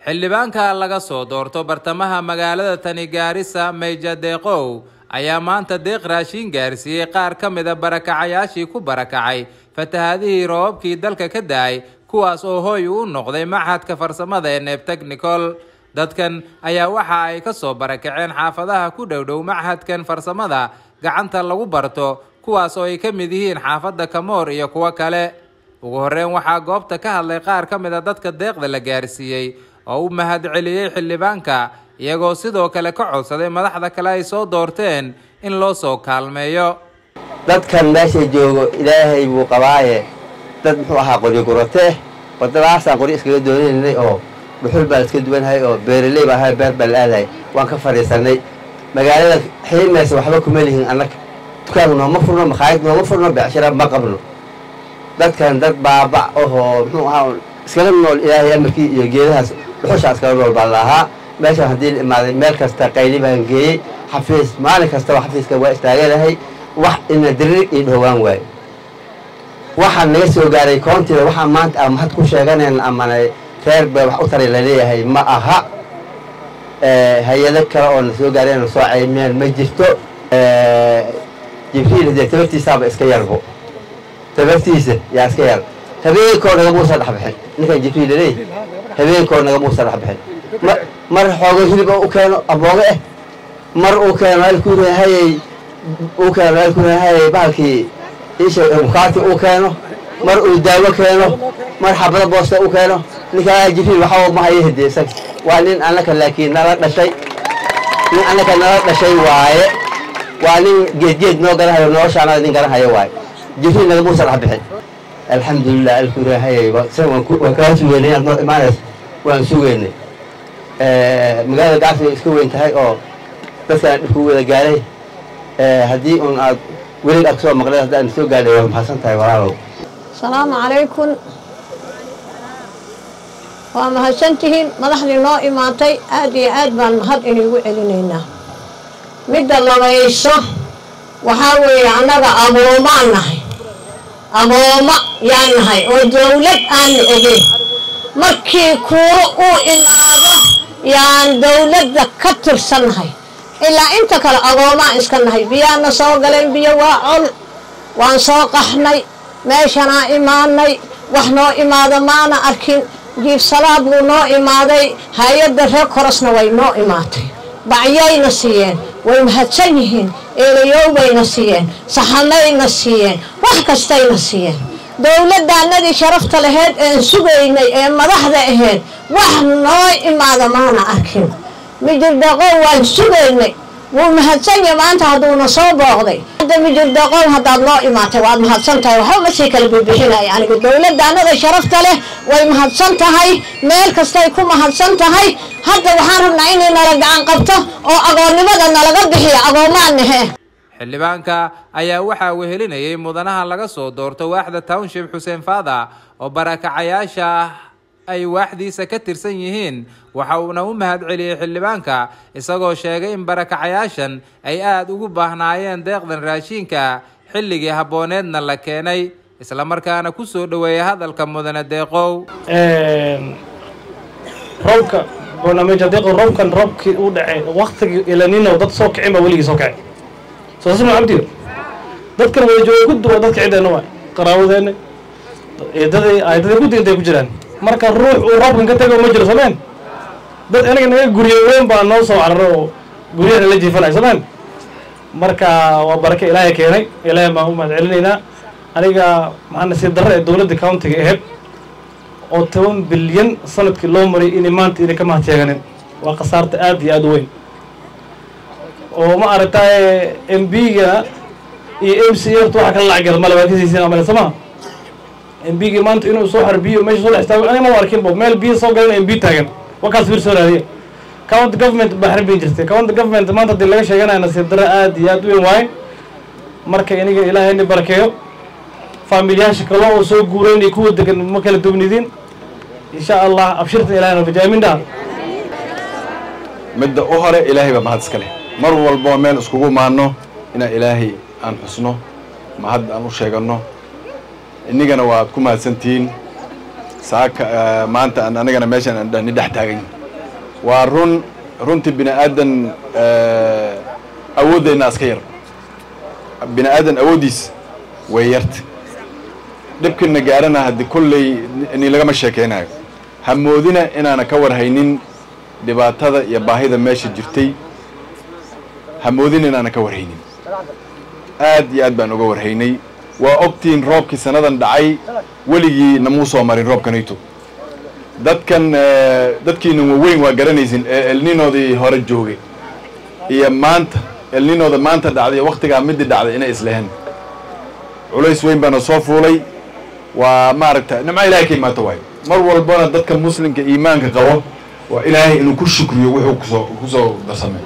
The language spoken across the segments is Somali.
xildhibaanka laga soo doorto bartamaha magaalada tani gaarisa meyja deeqow ayaa maanta deeq raashiin gaarsiiyey qaar ka mida barakacayaashii ku barakacay fatahaadihii roobabkii dalka ka da-ay kuwaas oo hooy u noqday machadka farsamada ee neeb technicol dadkan ayaa waxa ay ka soo barakaceen xaafadaha ku dhowdhow machadkan farsamada gacanta lagu barto kuwaas oo ay ka mid yihiin xaafadda kamoor iyo kuwo kale ugu horreyn waxaa goobta ka hadlay qaar ka mid a dadka deeqda la gaarsiiyey oo u mahad celiyey xildhibaanka iyagoo sidoo kale ka codsaday madaxda kale ay soo doorteen in loo soo kaalmeeyo dadkan meesha joogo ilaahay buu qabaaye dad muxuu ahaa qoryo gurate wadadaasaan qoryo iskaga doonaynay oo dhuxul baan iska duwanhay oo beeraley baan ahay beer baan la-aadahay waan ka fadhiisanay magaalada xiimaysa waxba kuma lihin annaga dukaanku nooma furno makhaayad nooma furno becshara ma qabno dadkan dad baaba ohoo muxuu ahaa iskaga nool ilaahay amarkii iyo geedahaas dhuxushaa iskaga nool baan lahaa meeshaan haddii la imaaday meel kasta qayli baan geeyey xafiis maalin kastaba xafiiska waa istaaganahay wax ina dirir iyo dhowaan waayo waxaa naga soo gaaray koontiida waxaa maanta a mahad ku sheeganayn amana reer bay wax u taray laleeyahay ma aha hay-ado kale oo na soo gaareen na soo caymeen ma jirto jibriil dee tabartiisaaba iska yarbo tabartiisa yaa iska yar habeenkoo nagamuusa dhexbixin ninkan jibriil laleeyahay habeenkoo nagamuusa dhexbixin mar xoogo hilib u keeno abooge eh mar uu keeno alkuurahayey uu keeno alkuurahayey bahalkii isha mukaati uu keeno mar uu daawo keeno mar xabado boosta u keeno ninkaa jibriil waxaa ma hayo hede isaga waa nin annaka laakiin nala dhashay nin annaka nala dhashay waaye waa nin geedgeed noo garanhayo noloshaanada nin garanhayo waaye jibriil nagamuusa dhex bixin alxamdulilah alkuurahayey waan kaa sugeynay inaad noo imaanaysa waan sugeynay magaalada gacsi way iska weyn tahay oo dadkaan dhibku wada gaaray haddii un aad welig aad kasoo maqleen haddaan soo gaadhay waa mahadsan tahay walaalow asalaamu calaykum waa mahadsantihiin madaxdii noo imaatay aad iyo aad baan mahad inigu celinaynaa midda labayso waxaa weeye annaga aboomaan nahay abooma yaan nahay oo dawlad aanu ogeyn markii kuuro uu imaado yaan dawladda ka tirsannahay ilaa inta kale agoomaan iska nahay biyaana soo galeen biyo waa col waan soo qaxnay meeshanaa imaanay wax noo imaado maana arkin jiifsalaad buu noo imaaday hay-adda reer korosna way noo imaatay bacyayna siiyeen way mahadsan yihiin eelayow siiyeen saxanayna siiyeen wax kastayna siiyeen dowladdaanadii sharafta laheyd een sugaynay ee madaxda ahayd wax noo imaada maana arkin mijirdaqow waan sugaynay wuu mahadsanya maanta hadduuna soo booqday hadda mijirdaqow haddaad noo imaatay waad mahadsan tahay waxba ma sii kala bibixinaya aniga dowladdaanada sharafta leh way mahadsan tahay meel kastay ku mahadsan tahay hadda waxaan rabnaa inay nala gacan qabto oo agoonnimada nalaga bixiyo agoomaannahe xildhibaanka ayaa waxaa wehelinayay mudanaha laga soo doorto waaxda township xuseen faada oo barakacayaasha ay waaxdiisa ka tirsan yihiin waxa uuna u mahad celiyey xildhibaanka isagoo sheegay in barakacayaashan ay aada ugu baahnaayeen deeqdan raashiinka xilligii habbooneedna la keenay islamarkaana ku soo dhoweeyay hadalka mudane deeqow roobka barnaamijka deeqo roobkan roobkii u dhacay waktigii ilanino dad soo kicin baa weligii soo kacay soo sima cabdiyo dadkan wada jooga guddi waa dadka ciddeenna waay qaraabadeena eedadii aydadii guddi intay ku jiraan marka ruux uu roobkan ka tego ma jiro sameen dad anaga naga guryo weyn baa noo soo cararo oo guryahana la jiifanay sameen marka waa barake ilaahay keenay ilaahay baan u mahad celinaynaa aniga maxaa nasiib darro ee dowladda countiga ahayd oo toban bilyan sanadkii loo maray inay maanta inay ka mahad sheeganin waa khasaarta aad iyo aada u weyn oo ma aragtaye m b-ga iyo m c f waxa kala lacagada male waa kasiisin amale samaha m b-gi maanta inuu soo xar biyo meesha soo dhex istaago aniga ma arkin bo meel biyo soo galan m b taagan wakaas bir soo raadiya county government baa xarbin jirtay county government maanta hadii laga sheeganaya nasiib darro aad iyo aad u weyn waaye marka iniga ilaahay ni barakeeyo faamilyaasha kale oo soo guurayn iyo kuwa degan ma kala duwnidiin insha allah abshirtan ilahayna fajaamindaa midda u hore ilaahay baa mahad iska leh mar walboo meel iskugu maanno inaan ilaahay aan xusno mahad aan u sheeganno innigana waad ku mahadsantihiin saaka maanta aan anagana meeshan aan ni dhex taagan waa run runtii bini aadan awooddeenna aska yar bini aadan awooddiis way yarta dhibkina gaarana haddii kolley ni lagama sheekeynayo ha moodina inaana ka warhaynin dhibaatada iyo baahida meesha jirtay ha moodina inaana ka warhaynin aad iyo aad baan uga warhaynay waa ogtihiin roobkii sannadan dhacay weligii namuu soo marin roobkanayto dadkan dadkiina waweyn waa garanaysin ee elninoodii hore joogay iyo maanta elninooda maanta dhacday iyo waktigaa midii dhacday inay isleheen culays weyn baana soo fuulay waa maaragta nimco ilahay ka imaato waayo mar walbana dadka muslimka iimaanka qabo waa ilaahay inuu ku shukriyo wuxuu kusoo kusoo darsamay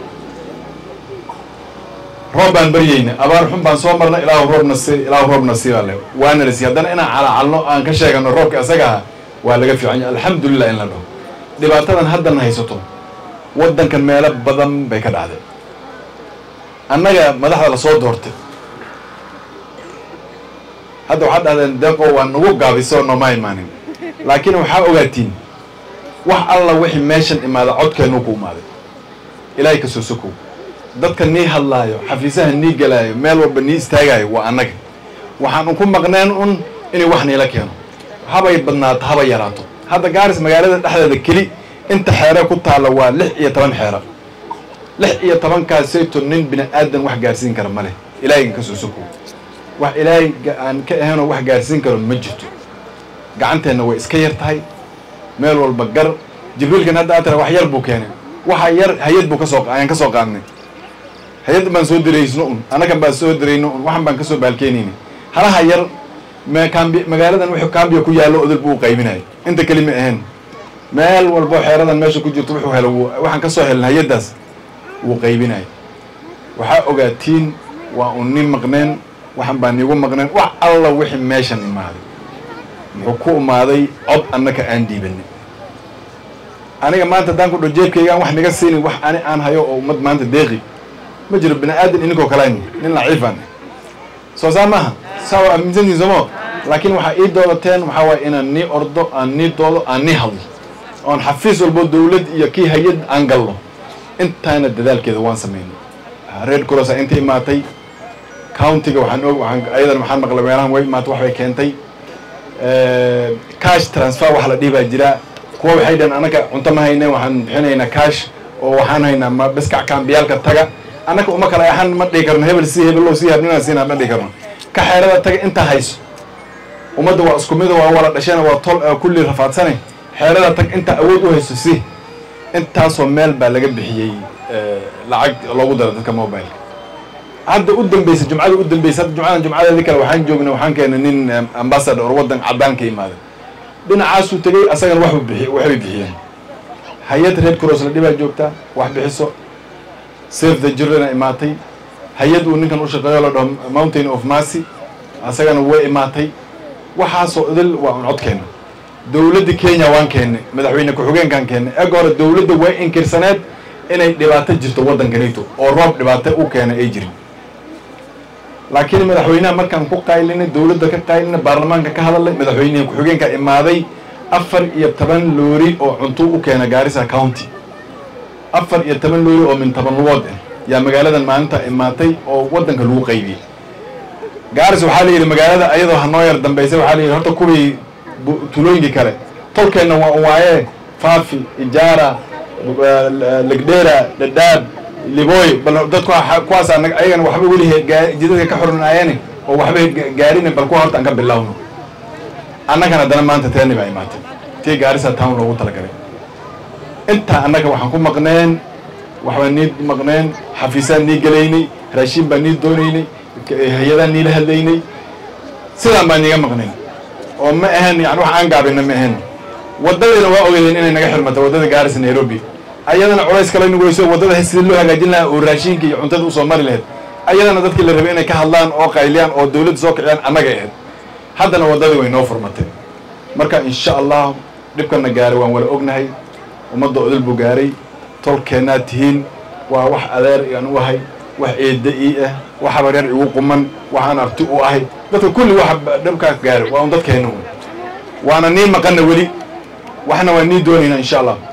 roob baan baryeyna abaar xun baan soo marna ilaahu roobna si ilaahu roobna siibaa le waana la siiy haddana inaan calacalno aan ka sheegano roobka isaga ah waa laga fiican yahay alxamdulilah in la dhaho dhibaatadan haddana haysato waddankan meelo badan bay ka dhacday annaga madaxda lasoo doortay hadda waxaad dhahdeen deeqo waa nagu gaabisoo nooma imaanin laakiin waxaa ogaatiin wax alla wixii meeshan imaada codkeennuu ku imaaday ilaahay ka soo sokow dadka nii hadlaayo xafiisaha nii gelaayo meel walba nii istaagaayo waa annaga waxaan unku maqneen un inay wax niila keeno habay badnaato haba yaraato hadda gaaris magaalada dhexdeeda keli inta xeere ku taalla waa lix iyo toban xeera lix iyo tobankaasayto nin bini aadan wax gaarsiin kara ma leh ilaahay ka soo sokow wax ilaahay aan ka ahaynoo wax gaarsiin karo ma jirto gacanteenna way iska yar tahay meel walba gar jibriilkan hadda aad tira wax yar buu keenay waxa yar hay-ad buu kasoo ayaan ka soo qaadnay hay-ad baan soo diraysno un annagan baan soo dirayno un waxan baan kasoo baalkeenayna halaha yar me kambi magaaladan wuxuu kambiya ku yaallo odol buu u qaybinaya inta keli ma ahayn meel walbo xeeradan meesha ku jirto wuxuu helo waxaan kasoo helna hay-addaas wuu qaybinaya waxaa ogaatiin waa un nin maqneen waxan baan niigu maqneen wax alla wixii meeshan imaaday muxuu ku imaaday cod annaka aan dhiibanay aniga maanta haddaan ku dho jeebkaygaan wax niga siinin wax ani aan hayo oo ummad maanta deeqi ma jiro bini aadan ininkoo kalayn nin laciifaan soo saa maaha saa waa aaminsantiin soomo laakiin waxaa ii doodateen waxaa waaya inaan nii ordo aan nii doodo aan nii hadlo oon xafiis walbo dawlad iyo kii hay-ad aan galno intaana dadaalkeeda waan samaynay reer crossa inta imaatay countiga waxaan og waxaan ayadan waxaan maqlay meelahan way imaatay wax bay keentay cash transfer wax la dhihi baa jiraa kuwa waxay dhaheen annaga cunto ma hayne waxaan bixinaynaa cash oo waxaan haynaa ma biskac kaambiyaalka taga annaka uma kala ahan ma dhihi karno hebel si hebel si habninaan siinaa ma dhihi karno ka xeerada taga intaa hayso ummadda waa isku mida waa wala dhasheen waa tol kulli rafaadsane xeerada tag intaa awood u hayso si intaasoo meel baa laga bixiyey lacag loogu daro dadka mobileka hadda u dambeysa jumcada u dambeysa hadda jumcadan jumcadeedii kale waxaan joognay waxaan keenay nin ambassador waddan caddaan ka imaaday dhinacaasuu tegey asagana waxbu bixiy waxbay bixiyeen hay-ad red cross la dhibaa joogtaa wax bixiso save the childrena imaatay hay-ad uu ninkan u shaqeeyo la dhaho mountain of mercy asagana way imaatay waxaasoo idil waa un codkeena dowladda kenya waan keennay madaxweyne ku-xigeenkaan keennay ega hore dowladda way inkirsaneed inay dhibaato jirto waddankanito oo roob dhibaato u keenay ay jirin laakiin madaxweynaha markaan ku qaylinay dowladda ka qaylinay baarlamaanka ka hadalay madaxweyneha ku-xigeenka imaaday afar iyo toban loori oo cuntuu u keena gaarisa county afar iyo toban loori oo min toban lugood ah yaa magaaladan maalinta imaatay oo waddanka lagu qaybiyey gaaris waxaa la yidhi magaalada ayadoo hanoo yar dambaysay waxaa la yidhi horta kuwii tulooyinkii kale tolkeenna waa waaye faafi ijaara legdheera dhadhaab liboy bal dadku kuwaas ayagana waxba weli jidadka ka xornaayeen oo waxba gaarin bal kuwa horta aan ka bilowno annagana haddana maanta teeni baa imaatay tii gaarisa town loogu talagalay intaa annaga waxaan ku maqneen waxbaan nii maqneen xafiisaan nii gelaynay raashiin baan nii doonaynay hay-adaan niila hadlaynay sidaan baan niiga maqnayn oo ma ahan yani wax aan gaabina ma ahan waddadiina waa ogeydeen inay naga xirmata waddada gaarisa nairobi ayadana culays kale nagu weyso waddada sidii loo hagaajin lahaa oo raashinka iyo cuntada usoo mari lahayd ayadana dadkii la rabay inay ka hadlaan oo qayliyaan oo dawladda soo kiciyaan annaga ahayd haddana waddadii way noo furmatay marka insha allah dhibkana gaaray waan wala ognahay ummadda odol buu gaaray tolkeennaad tihiin waa wax adeer aan u ahay wax eedda ii ah wax habaryar igu quman waxaan abti u ahay dadka kulli wax dhibkaa gaaray waa un dadkeenna un waana nii maqana weli waxna waa nii doonaynaa insha allah